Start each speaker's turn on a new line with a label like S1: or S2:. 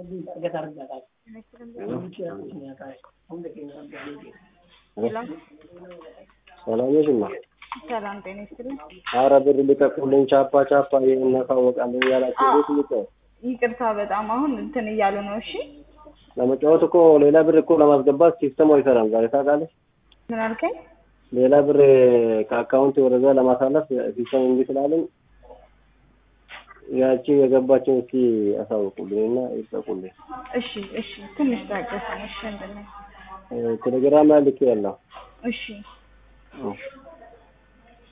S1: ሰላም ነሽ እማ?
S2: ሰላም ጤና ይስጥልኝ።
S1: ኧረ ብር ልቀቁልኝ ቻፓ ቻፓ እናሳወቃለን እያላችሁ ቤት ልቀው
S2: ይቅርታ በጣም አሁን እንትን እያሉ ነው። እሺ
S1: ለመጫወት እኮ ሌላ ብር እኮ ለማስገባት ሲስተሙ አይሰራም። ዛሬ ታውቃለች።
S2: ምን አልከኝ?
S1: ሌላ ብር ከአካውንት ወደዛ ለማሳለፍ ሲስተም እንዲህ ስላለኝ ያቺ የገባችን እስኪ አሳውቁልኝ እና ይጠቁልኝ።
S2: እሺ እሺ ትንሽ ታገሰን። እሺ እንድን
S1: ቴሌግራም ላይ ልኬ ያለው
S2: እሺ